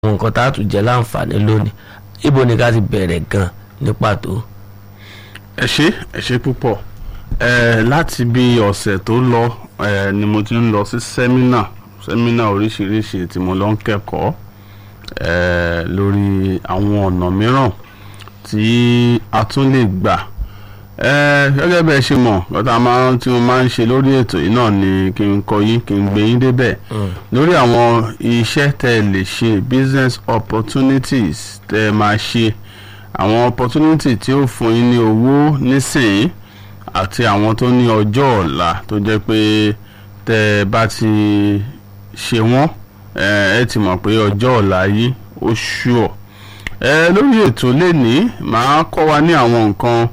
àwọn nǹkan tá a tún jẹ láǹfààní lónìí ibo ni ká ti bẹ̀rẹ̀ gan ní pàtó. ẹ ṣé ẹ ṣé púpọ̀ ẹ láti bí ọ̀sẹ̀ tó lọ ẹ ni mo ti ń lọ sí sẹ́mínà sẹ́mínà oríṣiríṣi tí mo lọ ń kẹ́kọ̀ọ́ ẹ lórí àwọn ọ̀nà mìíràn tí a tún lè gbà ẹ gẹ́gẹ́ bẹ́ẹ̀ ṣe mọ̀ lọ́tà máa tí mo máa ń ṣe lórí ètò yìí náà ni kí n kọ yín kí n gbé yín débẹ̀ lórí àwọn iṣẹ́ tẹ́ ẹ lè ṣe business opportunities tẹ́ ẹ máa ṣe àwọn opportunity tí ó fún yín ní owó nísìnyí àti àwọn tó ní ọjọ́ ọ̀la tó jẹ́ pé tẹ́ ẹ bá ti ṣe wọ́n ẹ ti mọ̀ pé ọjọ́ ọ̀la yìí ó ṣùọ̀ ẹ lórí ètò lẹ́ni màá kọ́ wa ní àwọn nǹkan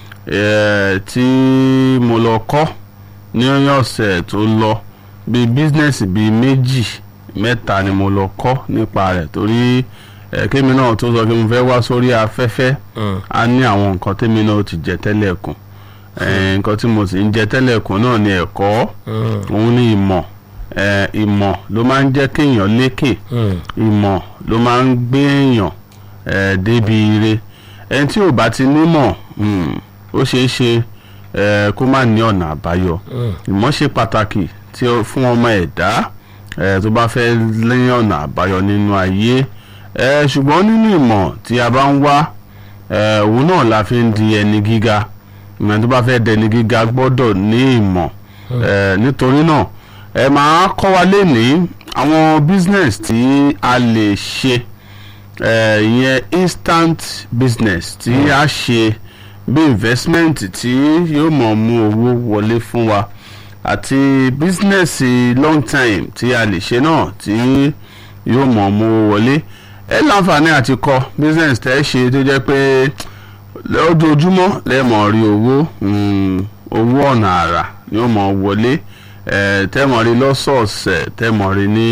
tí mo lọ kọ́ ní ọ̀sẹ̀ tó lọ bíi bísínẹ́sì bíi méjì mẹ́ta ni mo lọ kọ́ nípa rẹ̀ torí kémi náà tó sọ pé mo fẹ́ wá sórí afẹ́fẹ́ á ní àwọn nǹkan tèmi náà ti jẹ tẹ́lẹ̀ kùn nǹkan tí mo sì ń jẹ tẹ́lẹ̀ kùn náà ni ẹ̀kọ́ òun ni ìmọ̀ ìmọ̀ ló máa ń jẹ́ kéèyàn lékè ìmọ̀ ló máa ń gbé èèyàn débi ire ẹni tí ò bá ti nímọ̀ ó ṣeé ṣe kó má ní ọ̀nà àbáyọ ìmọ̀ ṣe pàtàkì tí fún ọmọ ẹ̀dá tó bá fẹ́ lẹ́yìn ọ̀nà àbáyọ nínú ayé ṣùgbọ́n nínú ìmọ̀ tí a bá ń wá òun náà la fi ń di ẹni gíga ìmọ̀ tó bá fẹ́ dẹni gíga gbọ́dọ̀ ní ìmọ̀ nítorí náà ẹ máa kọ́ wa lénìí àwọn business tí a lè ṣe ìyẹn instant business tí a ṣe bí investment tí yóò mọ̀ mú owó wọlé fún wa àti business long time tí a lè ṣe náà tí yóò mọ̀ mú owó wọlé ẹ láǹfààní àti kọ́ business tẹ́ ṣe tó jẹ́ pé lójoojúmọ́ lẹ́ẹ̀mọ̀ rí owó owó ọ̀nà àrà yóò mọ̀ wọlé tẹ́mọ̀ rí lọ́sọ̀ọ̀sẹ̀ tẹ́mọ̀ rí ní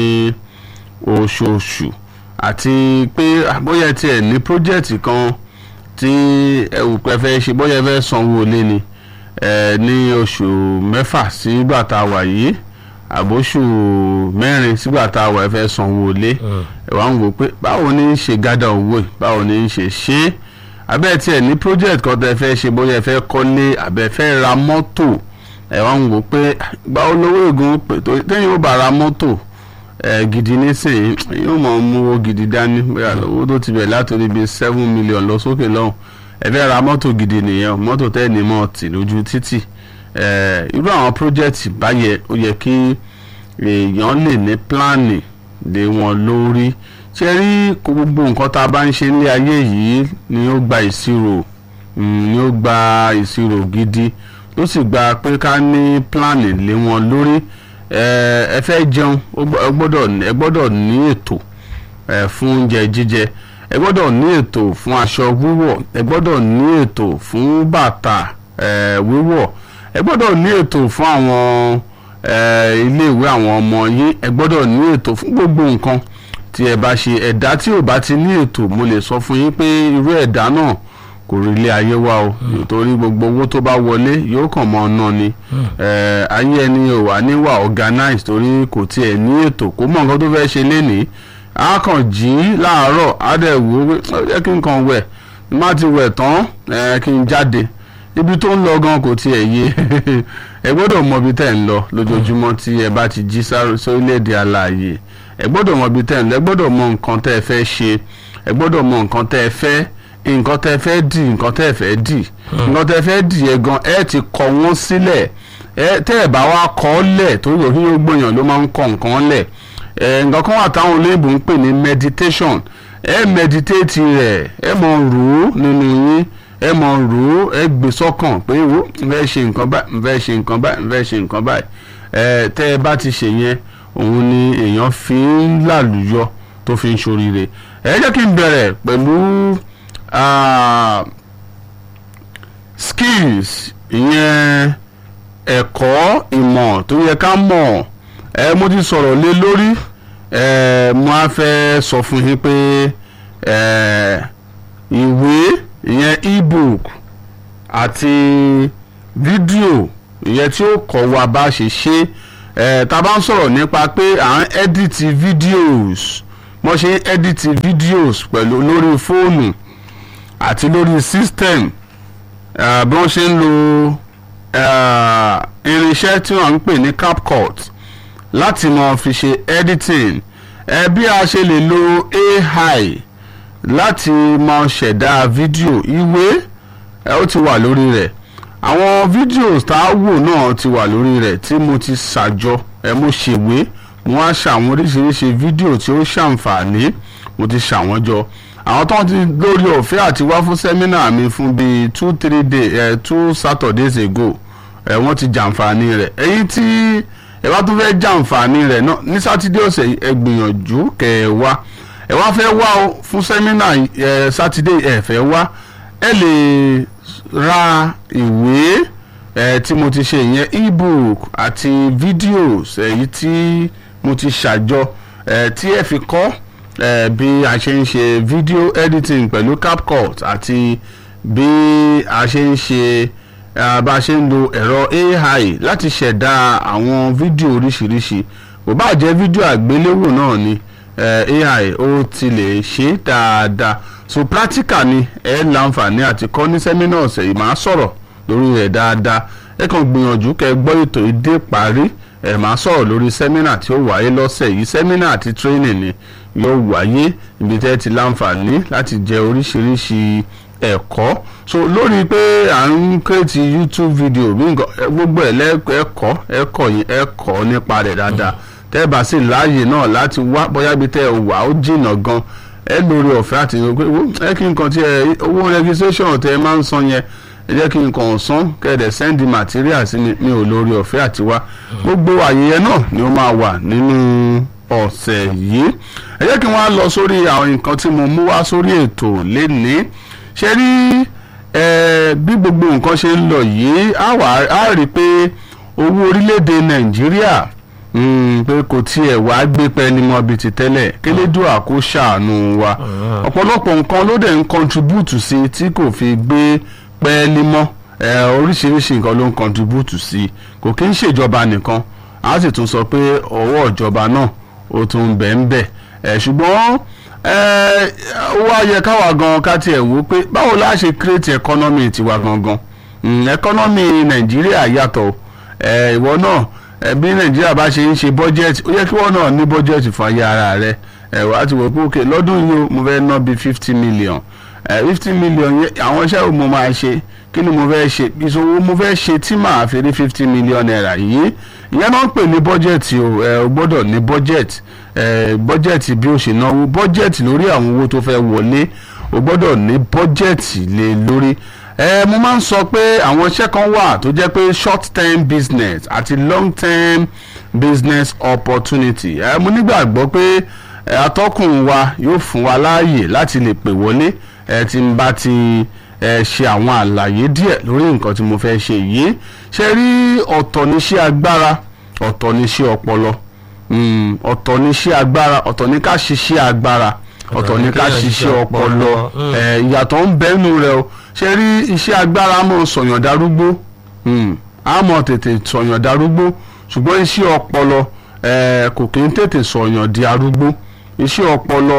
oṣooṣù àti pé bóyá tiẹ̀ ní project kan tí ẹ̀wù pẹ́ fẹ́ ṣe bóyá ẹ fẹ́ sanwó lé ni ní oṣù mẹ́fà sígbà tá a wà yìí àbóṣù mẹ́rin sígbà tá a wà ẹ fẹ́ sanwó lé ẹ wá ń wò pé báwo ni ń ṣe gádà owó yìí báwo ni ń ṣe ṣe é abẹ́ tiẹ̀ ní project kan tẹ́ fẹ́ ṣe bóyá ẹ fẹ́ kọ́lé àbẹ́ fẹ́ ra mọ́tò ẹ wá ń wò pé báwo lówó ègún pé téyìn ó bá ra mọ́tò ẹ gidi nísìnyí yóò mọ̀ mú owó gidi dání bóyá owó tó ti bẹ̀ látòrí bíi seven million lọ sókè lọ́hùn ẹ fẹ́ ra mọ́tò gidi nìyẹn mọ́tò tẹ́ ní mọ́ tì lójú títì ẹ irú àwọn project báyẹn ó yẹ kí èèyàn lè ní pílánì lé wọn lórí ṣe rí gbogbo nǹkan tá a bá ń ṣe ní ayé yìí ni ó gba ìṣirò ni ó gba ìṣirò gidi ló sì gba pé ká ní pílánì lé wọn lórí ẹ fẹ́ jẹun ẹ gbọ́dọ̀ ní ètò fún oúnjẹ jíjẹ ẹ gbọ́dọ̀ ní ètò fún aṣọ wíwọ̀ ẹ gbọ́dọ̀ ní ètò fún bàtà wíwọ̀ ẹ gbọ́dọ̀ ní ètò fún àwọn iléèwé àwọn ọmọ yín ẹ gbọ́dọ̀ ní ètò fún gbogbo nǹkan tí ẹ bá ṣe ẹ̀dá tí ò bá ti ní ètò mo lè sọ fún yín pé irú ẹ̀dá náà kò rí ilé ayé wa o nítorí gbogbo owó tó bá wọlé yóò kàn mọ́ ọ̀nà ni ayé ẹni ò wá níwà organized torí kò tiẹ̀ ní ètò kó mọ̀ nǹkan tó fẹ́ ṣe lénìí a kàn jí láàárọ̀ á dẹ̀ wò ó jẹ́ kí n kàn wẹ̀ má ti wẹ̀ tán kí n jáde ibi tó ń lọ gan kò tiẹ̀ yé ẹ gbọ́dọ̀ mọ ibi tẹ́ ń lọ lójoojúmọ́ tí ẹ bá ti jí sórílẹ̀-èdè alààyè ẹ gbọ́dọ̀ mọ ibi tẹ́ ń lọ ẹ gbọ́dọ̀ mọ nǹkan tẹ́ ẹ fẹ́ ṣe ẹ gbọ́dọ̀ mọ nǹkan tẹ́ ẹ fẹ́ nǹkan tẹ́ fẹ́ dì nǹkan tẹ́ fẹ́ dì nǹkan tẹ́ fẹ́ dì yẹn gan ẹ ti kọ wọ́n sílẹ̀ ẹ tẹ́ ẹ bá wá kọ ọ́ lẹ̀ torí òkú yóò gbòyàn ló máa ń kọ nǹkan lẹ̀ ẹ nǹkan kan wà táwọn olóyìnbó ń pè ní meditation ẹ meditate rẹ̀ ẹ mọ̀ rò ó nínú yín ẹ mọ̀ rò ó ẹ gbé sọ́kàn pé wo n fẹ́ ṣe nǹkan báyìí n fẹ́ ṣe nǹkan báyìí n fẹ́ ṣe nǹkan báyìí ẹ tẹ́ ẹ bá ti ṣe yẹn òun ni èèyàn fi ń làlùyọ tó fi ń ṣoríire ẹ jẹ́ kí n bẹ̀rẹ̀ pẹ̀lú Uh, skills ìyẹn ẹ̀kọ́ ìmọ̀ tó yẹ ká mọ̀ ẹ mo ti sọ̀rọ̀ lé lórí ẹ mo á fẹ́ sọ fún yín pé ẹ ìwé ìyẹn ebook àti fídíò ìyẹn tí ó kọ́ wa bá ṣe ṣe ẹ tá a bá ń sọ̀rọ̀ nípa pé à ń edit videos wọ́n ṣe ń edit videos pẹ̀lú lórí fóònù àti lórí system uh, bí wọ́n ṣe ń lo uh, irinṣẹ́ tí wọ́n ń pè ní CapCut láti máa fi ṣe editing ẹ bí a ṣe lè lo AI láti máa ṣẹ̀dá fídíò ìwé ẹ ó ti wà lórí rẹ̀ àwọn videos tá a wò náà ti wà lórí rẹ̀ tí mo ti ṣàjọ ẹ mo ṣèwé mo wá ṣàwọn oríṣiríṣi fídíò tí ó ṣàǹfààní mo ti ṣàwọn jọ àwọn tó ń ti lórí ọ̀fẹ́ àti wá fún sẹ́mínà mi fún bíi two three day eh, two saturdays ago ẹ wọ́n ti jàǹfààní rẹ̀ èyí tí ẹ bá tún fẹ́ jàǹfààní rẹ̀ náà ní sátidé ọ̀sẹ̀ yìí ẹ gbìyànjú kẹ́ ẹ wá ẹ wá fẹ́ wá o fún sẹ́mínà ẹ sátidé ẹ fẹ́ wá ẹ lè ra ìwé ẹ tí mo ti ṣe ìyẹn ebook àti videos èyí tí mo ti ṣàjọ ẹ tí ẹ fi kọ́ ẹ bí a ṣe ń ṣe video editing pẹ̀lú CapCut àti bí a ṣe ń ṣe eh, bá a ṣe ń lo ẹ̀rọ AI láti ṣẹ̀dá àwọn fídíò oríṣiríṣi kò bá jẹ́ fídíò àgbéléwò náà ni eh, AI ó ti lè ṣe dáadáa so practical ni ẹ láǹfààní àti kọ́ ní sẹ́mínà ọ̀sẹ̀ yìí máa sọ̀rọ̀ lórí rẹ̀ dáadáa ẹ kàn gbìyànjú kẹ́ gbọ́ ètò ìdè parí ẹ máa sọ̀rọ̀ lórí sẹ́mínà tí ó wáyé lọ́sẹ̀ yìí sẹ́mínà àti training ni yóò wáyé ibi tẹ́ ti láǹfààní láti jẹ oríṣiríṣi ẹ̀kọ́ so lórí pé à ń kírètì youtube video bí nǹkan ẹ, gbogbo ẹ̀ lẹ́ẹ̀kọ́ ẹ̀kọ́ yìí ẹ̀kọ́ nípa rẹ̀ dáadáa tẹ́ ẹ bá sì láàyè náà láti wá bóyá ibi tẹ́ ẹ wà ó jìnnà gan ẹ lórí ọ̀fẹ́ àti ìrìn pé wo, ẹ kí nǹkan tí ẹ owó registration tẹ́ ẹ máa ń san yẹn ẹ jẹ́ kí nǹkan ọ̀sán kẹ́ẹ̀dẹ̀ send material sí mi mi ò lórí ọ̀fẹ́ àti wá gbogbo àyè yẹn náà ni ó máa wà nínú ọ̀sẹ̀ yìí ẹ jẹ́ kí wọ́n á lọ sórí àwọn nǹkan tí mo mú wá sórí ètò lénìí ṣe rí ẹ bí gbogbo nǹkan ṣe ń lọ yìí á wà á rí i pé owó orílẹ̀-èdè nàìjíríà mm, pé kò tiẹ̀ wá gbé pẹ́ẹ́lí mọ́ bíi ti tẹ́lẹ̀ kélédùà kó ṣàánú wa ọ̀pọ̀lọpọ̀ nǹkan ló dẹ̀ ń contribute sí i tí kò fi gbé pẹ́ẹ́lí mọ́ ẹ, oríṣiríṣi nǹkan ló ń contribute sí i kò kí ń ṣèjọba nìkan a sì tún sọ pé ọwọ́ ìjọba náà ó tún bẹ̀ ń bẹ̀ ẹ̀ ṣùgbọ́n ẹ, ó wá yẹ káwa gan ká tiẹ̀ wò ó pé báwo la ṣe create economy tiwa gangan Mm, economy nàìjíríà yàtọ̀ ẹ, ìwọ náà ẹ, bí nàìjíríà bá ṣe ń ṣe budget ó yẹ kí wọ́n náà ní budget fún ayé ara rẹ ẹ, wàá ti wò pé ok lọ́dún yìí o mo fẹ́ ná bíi fifty million fifty million yẹn àwọn iṣẹ́ wo mo máa ṣe kí ni mo fẹ́ ṣe ìṣòwò mo fẹ́ ṣe tí màá fi rí fifty million naira yìí ìyẹn náà ń pè ní bọ́jẹ̀tì o ẹ o gbọ́dọ̀ ní bọ́jẹ̀tì ẹ bọ́jẹ̀tì bí o ṣe náwó bọ́jẹ̀tì lórí àwọn owó tó fẹ́ wọlé o gbọ́dọ̀ ní bọ́jẹ̀tì lé lórí ẹ mo máa ń sọ pé àwọn iṣẹ́ kan wà tó jẹ́ pé short term business àti long term business opportunity ẹ mo nígbàgbọ́ pé ẹ, atọ́kùn wa yóò fún wa láàyè láti lè pè wọlé ẹ tí n bá ti ẹ ṣe àwọn àlàyé díẹ̀ lórí nǹkan tí mo fẹ́ ṣe yìí ṣe rí ọ̀tọ̀ níṣẹ́ agbára ọ̀tọ̀ níṣẹ́ ọpọlọ Mm, ọ̀tọ̀ níṣẹ́ agbára ọ̀tọ̀ ní ká ṣiṣẹ́ agbára ọ̀tọ̀ ní ká ṣiṣẹ́ ọpọlọ Mm. ẹ, ìyàtọ̀ ń bẹ́nu rẹ o ṣe rí iṣẹ́ agbára mọ̀ sọ̀yàn darúgbó Mm, á mọ̀ tètè sọ̀yàn darúgbó ṣùgbọ́n iṣẹ́ ọpọlọ ẹ, kò kí ń tètè sọ̀yàn di arúgbó iṣẹ́ ọpọlọ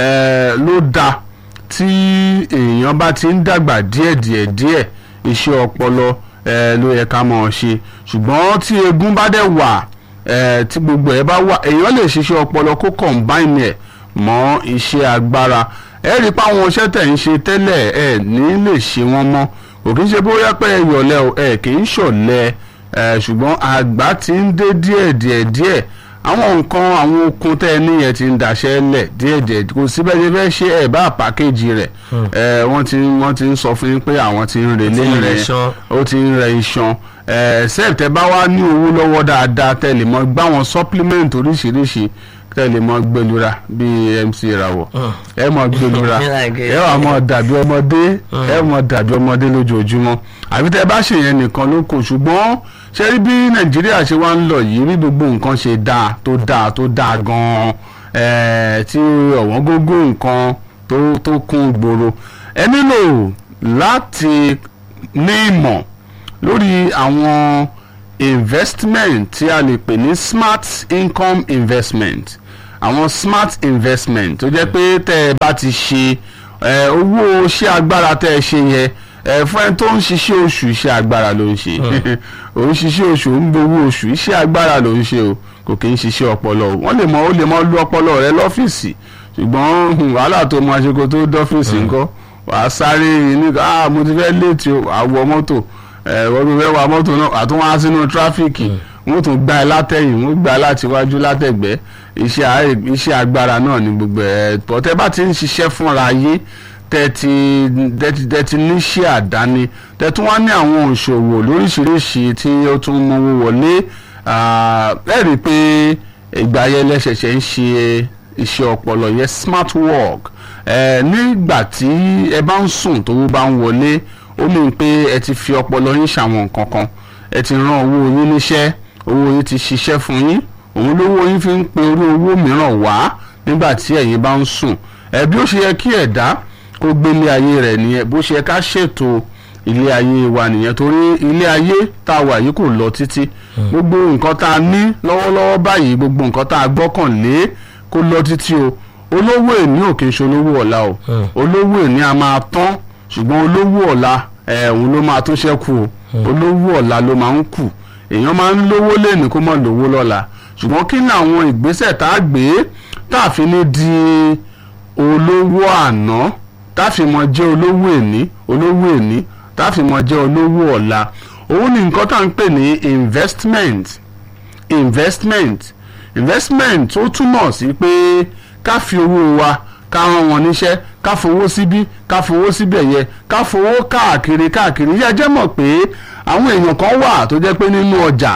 ẹ, ló dáa tí èèyàn bá ti ń dàgbà díẹ̀ díẹ̀ díẹ̀ iṣẹ́ ọpọlọ ẹ, ló yẹ ká máa ṣe ṣùgbọ́n tí egun bá dẹ̀ wà ẹ, tí gbogbo ẹ̀ bá wà èèyàn lè ṣiṣẹ́ ọpọlọ kó combine ẹ̀ mọ́ iṣẹ́ agbára ẹ rí i pé àwọn iṣẹ́ tẹ̀ ń ṣe tẹ́lẹ̀ ẹ ní lè ṣe wọ́n mọ́ kò kí ń ṣe bóyá pé ẹ yọ̀lẹ́ o ẹ kì í ṣọ̀lẹ ẹ ṣùgbọ́n àgbà ti ń dé díẹ̀ díẹ̀ díẹ̀ àwọn nǹkan àwọn okun tẹ́ ẹ níyẹn ti ń daṣẹ́ lẹ̀ díẹ̀ díẹ̀ kò síbẹ̀ ṣe fẹ́ ṣe ẹ̀ bá pàkéjì rẹ̀ ẹ wọ́n ti wọ́n ti ń sọ fún yín pé àwọn ti ń relé Ti ń rẹ yẹn iṣan. ó ti ń rẹ iṣan except tẹ́ bá wá ní owó lọ́wọ́ dáadáa tẹ́ lè mọ gbá wọn supplement oríṣiríṣi tẹ́ lè mọ gbẹlura bíi MC Ìràwọ̀ ẹ mọ gbẹlura Like it. ẹ wà mọ dàbí ọmọdé ẹ mọ dàbí ọmọdé lójoojúmọ́ àbí tẹ́ bá ṣèyẹn nìkan ló kù ṣùgbọ́n ṣe rí bí Nàìjíríà ṣe wá ń lọ yìí bí gbogbo nǹkan ṣe dáa tó dáa tó dáa gan-an eh, tí ọ̀wọ́n gógó nǹkan tó tó kún gbòòrò ẹ nílò láti ní ìmọ̀ lórí àwọn investment tí a lè pè ní smart income investment àwọn smart investment tó jẹ́ pé tẹ́ ẹ bá ti ṣe ẹ, owó iṣẹ́ agbára tẹ́ ẹ ṣe yẹn ẹ, fún ẹni tó ń ṣiṣẹ́ oṣù iṣẹ́ agbára ló ń ṣe òun ṣiṣẹ́ oṣù ń gbowó oṣù iṣẹ́ agbára ló ń ṣe o kò kì í ṣiṣẹ́ ọpọlọ o wọ́n lè mọ ó lè mọ lu ọpọlọ rẹ lọ́fíìsì ṣùgbọ́n hmm, wàhálà tó máa ṣe kó tó dọ́fíìsì ńkọ́ wàá sáré ní ah mo ti fẹ́ léètì o àwọ̀ mọ́tò ẹ̀ wọ́n ti fẹ́ wa mọ́tò náà àtúnwá sínú tráfíkì wọ́n tún gbá ẹ látẹ̀yìn wọ́n gbá ẹ láti wájú látẹ̀gbẹ́ iṣẹ́ àárẹ̀- iṣẹ́ agbára náà ni gbogbo ẹ̀ pọ̀ tẹ́ bá ti ń ṣiṣẹ́ fúnra ayé tẹ́tí tẹ́tí tẹ́tí níṣẹ́ àdáni tẹ́tí wọ́n ní àwọn òṣòwò lóríṣiríṣi tí ó tún mówó wọlé ah, ẹ rí i pé ìgbà yẹn lẹ́sẹ̀ṣẹ̀ ń ṣe iṣẹ́ ọpọlọ yẹn smart work ẹ nígbà tí ẹ bá ń sùn tówó bá ń wọlé ó mì pé ẹ ti fi ọpọlọ yín ṣàwọn nǹkan kan ẹ ti rán owó yín níṣẹ́ owó yín ti ṣiṣẹ́ fún yín òun lówó yín fi ń pe orí owó mìíràn wá nígbà tí ẹ̀yin bá ń sùn ẹ bí ó ṣe yẹ kí ẹ̀dá kó gbélé ayé rẹ̀ nìyẹn bó ṣe yẹ ká ṣètò ilé ayé wa nìyẹn torí ilé ayé tá a wà yìí kò lọ títí gbogbo nǹkan tá a ní lọ́wọ́lọ́wọ́ báyìí gbogbo nǹkan tá a gbọ́kànlé kó lọ títí o olówó èní ò kì í ṣe olówó ọ̀la o olówó èní a máa tán ṣùgbọ́n olówó ọ̀la ẹ̀ òun ló máa tún ṣẹ́kù o olówó ọ̀la ló máa ń kù èèyàn máa ń lówó lẹ́nu kó mọ̀ lówó lọ́la ṣùgbọ́n kí ni àwọn ìgbésẹ̀ tá a gbé tá a fi ní di olówó àná tá a fi mọ jẹ́ olówó èní olówó èní tá a fi mọ jẹ́ olówó ọ̀la òun ni nǹkan tá à ń pè ní investment investment investment ó túmọ̀ sí pé ká fi owó wa ká rán wọn níṣẹ́ ká fowó síbí ká fowó síbẹ̀ yẹ ká fowó káàkiri káàkiri yíyá jẹ́ mọ̀ pé àwọn èèyàn kan wà tó jẹ́ pé nínú ọjà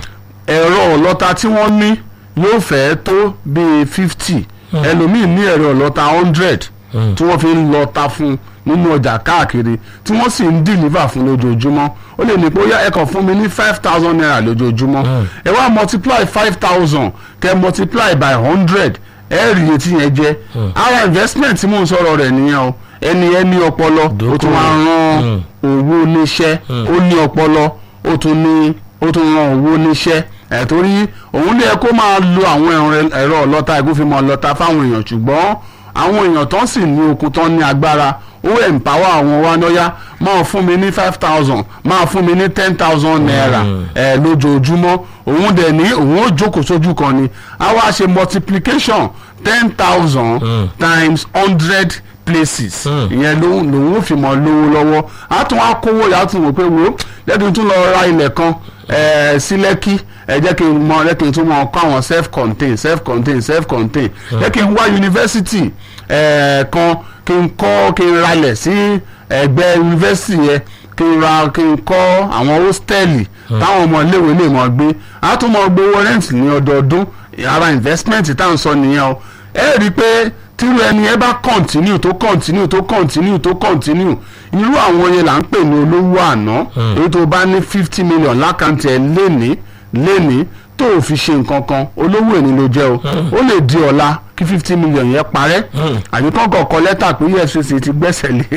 ẹ̀rọ ọlọ́ta tí wọ́n ní yóò fẹ́ tó bíi fifty ẹlòmíì ní ẹ̀rọ ọlọ́ta hundred tí wọ́n fi ń lọ́ta fún nínú ọjà káàkiri tí wọ́n sì ń deliver fún lójoojúmọ́ ó lè ní pé ó yá ẹ kàn fún mi ní five thousand naira lójoojúmọ́ ẹ wá multiply five thousand kẹ multiply by hundred ẹ rí iye tí yẹn jẹ ara investment tí mò ń sọ̀rọ̀ rẹ̀ nìyẹn o ẹni ẹni ọpọlọ ó tún wá rán owó níṣẹ́ ó ní ọpọlọ ó tún ní ó tún rán owó níṣẹ́ ẹ̀ torí òun lè kó máa lo àwọn ẹ̀rọ ọlọ́ta ìgúnfimọ̀ ọlọ́ta fáwọn èèyàn ṣùgbọ́n àwọn èèyàn tán sì ní okun tán ní agbára ó empower àwọn wa lọ́yà máa fún mi ní five thousand máa fún mi ní ten thousand naira ẹ̀ lójoojúmọ́ òun dẹ̀ ní òun ó jókòó sójú kan ni a wá ṣe multiplication ten thousand times hundred places ìyẹn lòun lòun ò fi mọ lówó lọ́wọ́ a tún wá kówó yà á tún wò pé wo lẹ́tí tún lọ ra ilẹ̀ kan sí lẹ́kí ẹ jẹ́ kí n mọ jẹ́ kí n tún mọ kọ́ àwọn self contained self contained self contained jẹ́ kí n wá yunifásitì kan kí n kọ́ kí n ralẹ̀ sí ẹgbẹ́ yunifásitì yẹn kí n ra kí n kọ́ àwọn hóstẹ́ẹ̀lì táwọn ọmọ iléèwé lè mọ̀ gbé a tún mọ gbowó rent ní ọdọọdún ara investment tá à ń sọ nìyẹn o ẹ rí i pé tírú ẹni ẹ bá continue tó continue tó continue tó continue irú àwọn yẹn là ń pè ní olówó àná èyí tó bá ní fifty million lákàntì ẹ lénìí lénìí tó o fi ṣe nǹkan kan olówó èní ló jẹ́ o ó lè di ọ̀la kí fifty million yẹn parẹ́ àbí kọ́kọ́ kọ lẹ́tà pé efcc ti gbẹ́sẹ̀ lé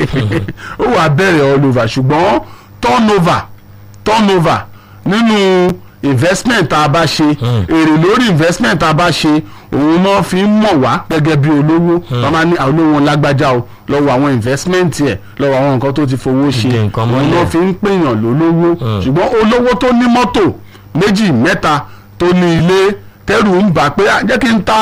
ó wàá bẹ̀rẹ̀ all over ṣùgbọ́n turnover turnover nínú investment tá a bá ṣe èrè lórí investment tá a bá ṣe òun náà fi ń mọ̀ wá gẹ́gẹ́ bí olówó wọ́n máa ní olówó lágbájá o lọ́wọ́ àwọn investment ẹ̀ lọ́wọ́ àwọn nǹkan tó ti fowó ṣe òun náà fi ń pèèyàn lólówó ṣùgbọ́n olówó tó ní mọ́tò méjì mẹ́ta tó ní ilé tẹ́rù ń bà pé jẹ́ kí n ta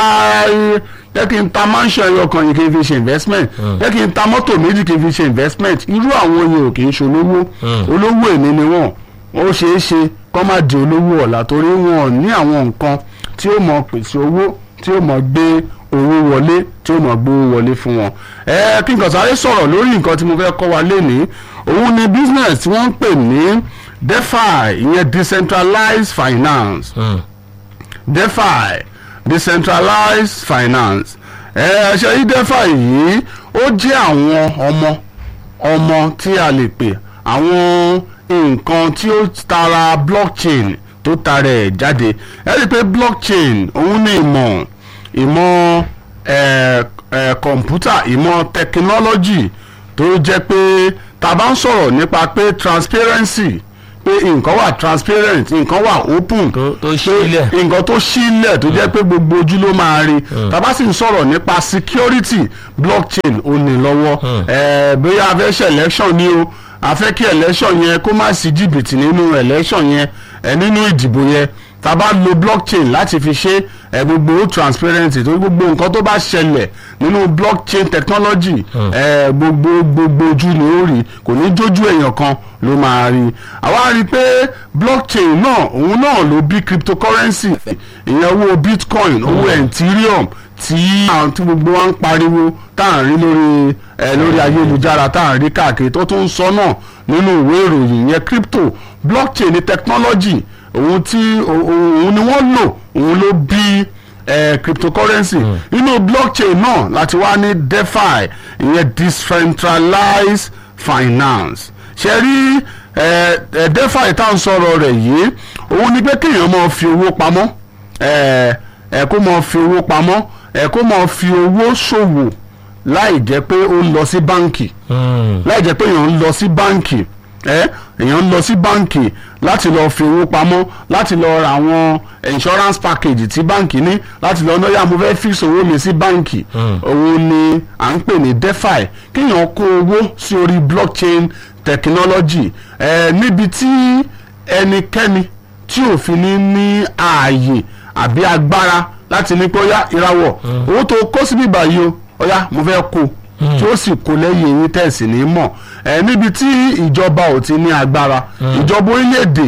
jẹ́ kí n ta mansion ẹyọ kan yìí kí n fi ṣe investment jẹ́ kí n ta mọ́tò méjì kí n fi ṣe investment irú àwọn yẹn ò kì í ṣe olówó olówó èmi ni wọ́n ó ṣeé ṣe kọ́ má di olówó ọ̀la torí wọn ò ní àwọn nǹkan tí ó mọ pèsè owó tí ó mọ gbé owó wọlé tí ó mọ gbówó wọlé fún wọn. ẹ kí n kàn sáré sọ̀rọ̀ lórí nǹkan tí mo fẹ́ kọ́ wa lénìí òun ni business tí wọ́n ń pè ní defi ìyẹn decentralized finance mm. defi decentralized finance ẹ ṣe yí defi yìí ó jẹ́ àwọn ọmọ ọmọ tí a lè pè àwọn nǹkan tí ó tara blockchain tó tara ẹ̀ jáde ẹ rí i pé blockchain òun ní ìmọ̀ ìmọ̀ ẹ̀ ẹ̀ kọ̀ǹpútà ìmọ̀ technology tó jẹ́ pé tá a bá ń sọ̀rọ̀ nípa pé transparency pé nǹkan wà transparent nǹkan wà open tó tó pé sílẹ̀ nǹkan tó sílẹ̀ tó jẹ́ pé gbogbo ojú ló máa rí tàbá sì ń sọ̀rọ̀ nípa security blockchain ò ní lọ́wọ́ Eh, bóyá a fẹ́ ṣe election ni o a fẹ́ kí election yẹn kó má sí jìbìtì nínú election yẹn eh, nínú ìdìbò yẹn tàbá lo blockchain láti fi ṣe eh, gbogbo transparency torí gbogbo nǹkan tó bá ṣẹlẹ̀ nínú blockchain technology eh, gbogbo gbogbo ojú ni ó rí kò ní jójú èèyàn kan ló máa rí àwa rí i pé blockchain náà òun náà ló bí cryptocurrency ìyẹn owó bitcoin owó ethereum tí àwọn tí gbogbo wa ń pariwo tá à ń rí lórí ẹ lórí ayélujára tá à ń rí káàkiri tó tún ń sọ náà nínú ìwé ìròyìn yẹn crypto blockchain ni technology òun tí òun ni wọ́n lò òun ló bí eh, cryptocurrency nínú blockchain náà láti wá ní defi ìyẹn decentralized finance ṣe rí eh, eh, defi tá à ń sọ̀rọ̀ rẹ̀ yìí òun ni pé kéèyàn máa fi owó pamọ́ eh, eh, kó máa fi owó pamọ́ eh, kó máa fi owó ṣòwò láì jẹ́ pé ó ń lọ sí báǹkì láì jẹ́ pé èèyàn ń lọ sí báǹkì ẹ èèyàn ń lọ sí báǹkì láti lọ fi owó pamọ́ láti lọ ra àwọn insurance package tí báǹkì ní láti lọ náà mo fẹ́ fix owó mi sí báǹkì òun ni à ń pè ní defi kéèyàn kó owó sí orí blockchain technology ẹ níbi tí ẹnikẹ́ni tí òfin ní ní ààyè àbí agbára láti ní pé ó yá ìràwọ̀ owó tó kó síbí báyìí o ó yá mo fẹ́ kó tí ó sì kó lẹ́yìn eyín tẹ̀sí ní mọ̀ ẹ níbi tí ìjọba ò ti ní agbára ìjọba orílẹ̀-èdè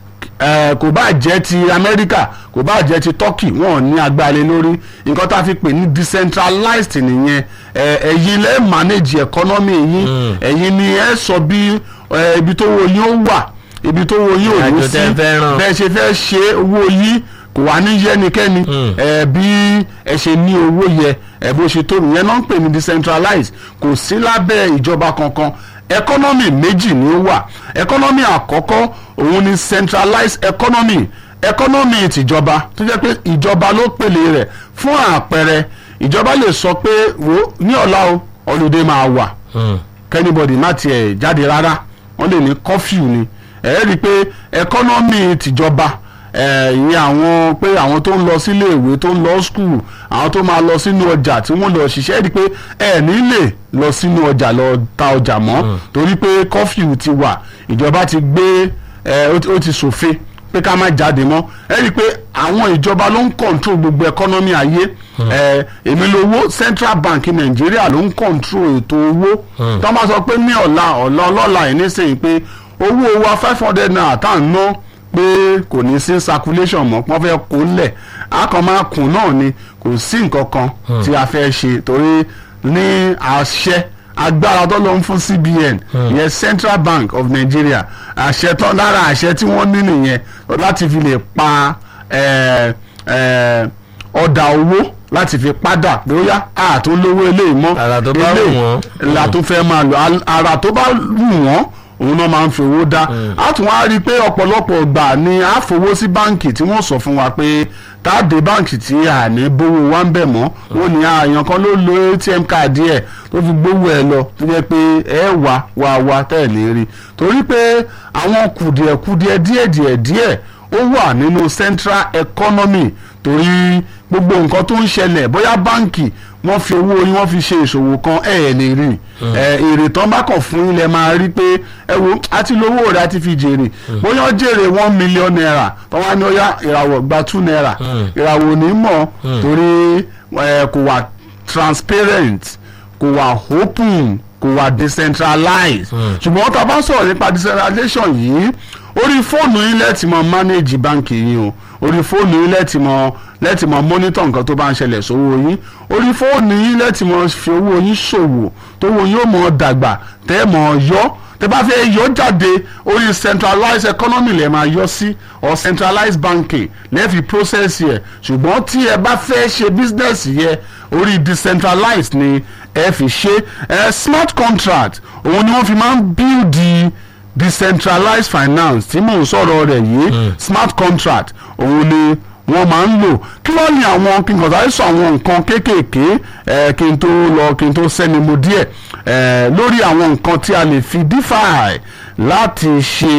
ẹ kò bá jẹ́ ti Amẹ́ríkà kò bá jẹ́ ti Turkey wọn ò ní agbára lé lórí nǹkan tá a fi pè ní decentralized nìyẹn ẹ ẹ̀yin lẹ́ manage economy yín ẹ̀yin ni ẹ sọ bí ẹ ibi tó wo yín ó wà ibi tó wo yín ò ní Ìrìnàjò sí tẹ́ fẹ́ ràn. bẹ́ẹ̀ ṣe fẹ́ ṣe owó yín kò wá ní yẹ́nikẹ́ni ẹ bí ẹ ṣe ní owó yẹ ẹ bó ṣe tó nìyẹn náà ń pè ní decentralized kò sí lábẹ́ ìjọba kankan economy méjì ni ó wà economy àkọ́kọ́ òun ni centralized economy economy tìjọba tó jẹ́ pé ìjọba ló pèlè rẹ̀ fún àpẹẹrẹ ìjọba lè sọ pé wo ní ọ̀la o holiday máa wà kẹ́nìbọ̀dì má tiẹ̀ jáde rárá wọ́n lè ní curfew ni ẹ̀ rí i pé economy tìjọba ẹ̀ ìyẹn àwọn pé àwọn tó ń lọ sílé ìwé tó ń lọ school àwọn tó máa lọ sínú ọjà tí wọ́n lọ ṣiṣẹ́ ẹ̀ rí i pé ẹ̀ ní lè lọ sínú ọjà lọ ta ọjà mọ́ torí pé curfew ti wà ìjọba ti gbé ẹ̀ ó ti- ó ti ṣòfin pé ká má jáde mọ́ ẹ rí i pé àwọn ìjọba ló ń control gbogbo economy ayé ẹ èmi lówó central bank nàìjíríà ló ń control ètò owó tó máa sọ pé ní ọ̀la ọ̀la ọlọ́la yìí nísìnyí pé owó wa five hundred naira tá à ń ná pé kò ní sí circulation mọ́ pọ́n fẹ́ kó lẹ̀ a kàn máa kùn náà ni kò sí nǹkan kan tí a fẹ́ ṣe torí ní àṣẹ agbára tó lọ ń fún CBN ìyẹn Central Bank of Nigeria àṣẹ tó lára àṣẹ tí wọ́n ní nìyẹn láti fi lè pa eh, eh, ọ̀dà owó láti fi padà pé ó yá àtún lówó eléyìí mọ́ Àrà tó bá wù eléyìí wọ́n. la tó fẹ́ máa lò Al- àrà tó bá wù wọ́n òun náà máa ń fi owó dá a tún wá rí i pé ọ̀pọ̀lọpọ̀ gbà ni a fowó sí báǹkì tí wọ́n sọ fún wa pé tá a dé báǹkì tí a ní bówó wa ń bẹ̀ mọ́ wọ́n ní àyàn kan ló lo atm káàdì ẹ̀ tó fi gbówó ẹ̀ lọ tó jẹ́ pé ẹ wà wà wà tẹ̀ ní rí torí pé àwọn kùdìẹ̀kùdìẹ̀ díẹ̀díẹ̀ díẹ̀ ó wà nínú central economy torí gbogbo nǹkan tó ń ṣẹlẹ̀ bóyá báǹkì wọ́n fi owó yín wọ́n fi ṣe ìṣòwò kan ẹ̀ ẹ̀ lè rí ẹ̀ èrè tán bá kàn fún ilẹ̀ máa rí pé ẹ wo àti lówó rẹ̀ àti fi jèrè bóyá ó jèrè one million naira tán wá ní ó yá ìràwọ̀ gba two naira ìràwọ̀ ò ní mọ̀ torí ẹ̀ kò wà transparent kò wà open kò wà decentralized ṣùgbọ́n tá a bá sọ̀rọ̀ nípa decentralization yìí orí fóònù yín lẹ́ẹ̀tì mọ manage báńkì yín o orí fóònù yín lẹ́ẹ̀tì mọ lẹ́ẹ̀tì mọ monitor nǹkan tó bá ń ṣẹlẹ̀ sówó yín orí fóònù yín lẹ́ẹ̀tì mọ fi owó yín ṣòwò tówó yín ó mọ dàgbà tẹ́ mọ yọ tẹ́ bá fẹ́ yọ jáde orí centralized economy lẹ́ẹ̀ máa yọ sí or centralized banking lẹ́ẹ̀fi process yẹ ṣùgbọ́n tí ẹ bá fẹ́ ṣe business yẹ orí decentralized ni ẹ fi ṣe ẹ smart contract òun ni wọ́n fi máa ń build the decentralized finance tí mò ń sọ̀rọ̀ rẹ̀ yìí smart contract òun ni wọ́n máa ń lò kí wọ́n ní àwọn kí n kàn sáré sọ àwọn nǹkan kéékèèké ẹ̀ kí n tó lọ kí n tó sẹ́ni mo díẹ̀ ẹ̀ lórí àwọn nǹkan tí a lè fi DeFi láti ṣe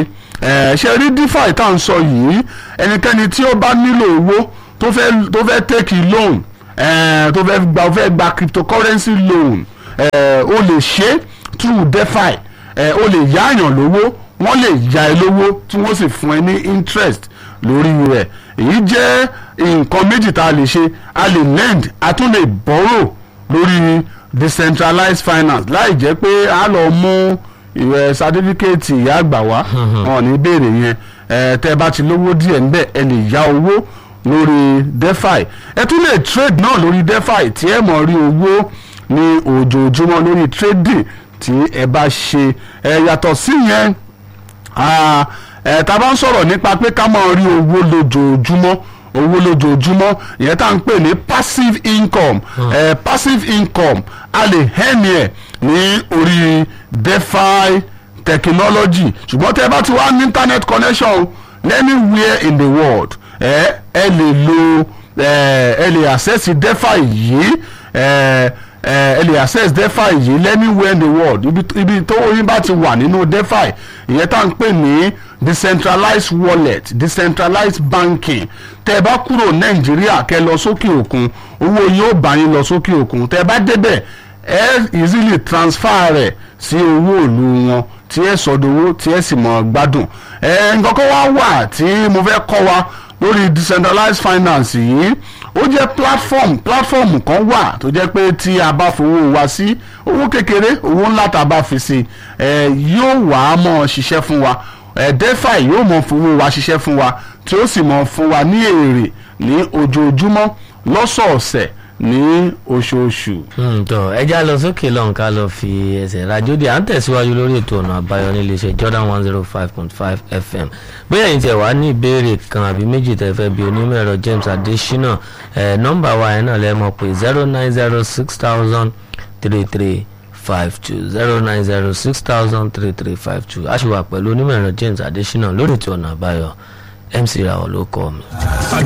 ẹ̀ ṣe rí defi tá à ń sọ yìí ẹnikẹ́ni tí ó bá nílò owó tó fẹ́ tó fẹ́ take a loan ẹ̀ tó fẹ́ gba fẹ́ gba cryptocurrency loan ẹ̀ ó lè ṣe through defi ẹ̀ ó lè yáàyàn lówó wọ́n lè ya ẹ lówó tí wọ́n sì fún ẹ ní interest lórí rẹ̀ èyí jẹ́ nǹkan méjì tá a lè ṣe a lè lend a tún lè borrow lórí decentralized finance láì jẹ́ pé a lọ mú ìwé sátífíkẹ́ẹ̀tì ìyá àgbà wá wọn ò ní béèrè yẹn ẹ tẹ́ bá ti lówó díẹ̀ ńbẹ̀ ẹ lè yá owó lórí defi ẹ tún lè trade náà lórí defi tí ẹ mọ̀ rí owó ní ojoojúmọ́ lórí trading tí ẹ bá ṣe ẹ yàtọ̀ sí yẹn Ah, ẹ tá a bá ń sọ̀rọ̀ nípa pé ká máa rí owó lójoojúmọ́ owó lójoojúmọ́ ìyẹn tá à ń pè ní passive income eh, passive income a lè hẹ́ni ẹ̀ ní orí defi technology ṣùgbọ́n tẹ́ ẹ bá ti wá ní internet connection anywhere in the world ẹ ẹ lè lo ẹ ẹ lè access defi yìí ẹ ẹ lè access defi yìí anywhere in the world ibi ibi tó yín bá ti wà nínú defi ìyẹn tá à ń pè ní decentralized wallet decentralized banking tẹ́ ẹ bá kúrò nàìjíríà kẹ́ lọ sókè òkun owó yóò bá yín lọ sókè òkun tẹ́ ẹ bá débẹ̀ ẹ easily transfer rẹ̀ sí owó ìlú wọn tí ẹ sọdowó tí ẹ sì mọ gbádùn ẹ nǹkan kan wá wà tí mo fẹ́ kọ́ wa lórí decentralized finance yìí ó jẹ́ platform platform kan wà tó jẹ́ pé tí a bá fowó wa sí owó kékeré owó ńlá tá a bá fi sí ẹ yóò wá mọ́ ṣiṣẹ́ fún wa ẹ defi yóò mọ́ fowó wa ṣiṣẹ́ fún wa tí ó sì mọ́ fún wa ní èrè ní ojoojúmọ́ lọ́sọ̀ọ̀sẹ̀ ní oṣooṣù. tọ ẹja lọ sókè lọ́hùn ká lọ fi ẹsẹ̀ rajòdì à ń tẹ̀síwájú lórí ètò ọ̀nà àbáyọ nílé iṣẹ́ Jordan one zero five point five FM bóyá ẹ̀yin tẹ̀ wá ní ìbéèrè kan àbí méjì tẹ̀ fẹ́ bí onímọ̀ ẹ̀rọ James Adesina ẹ̀ nọ́mbà wa yẹn náà lẹ́ mọ̀ pé zero nine zero six thousand three three five two zero nine zero six thousand three three five two a ṣì wà pẹ̀lú onímọ̀ ẹ̀rọ James Adesina lórí ètò ọ̀nà àbáyọ MC Rawọ ló kọ́ mi.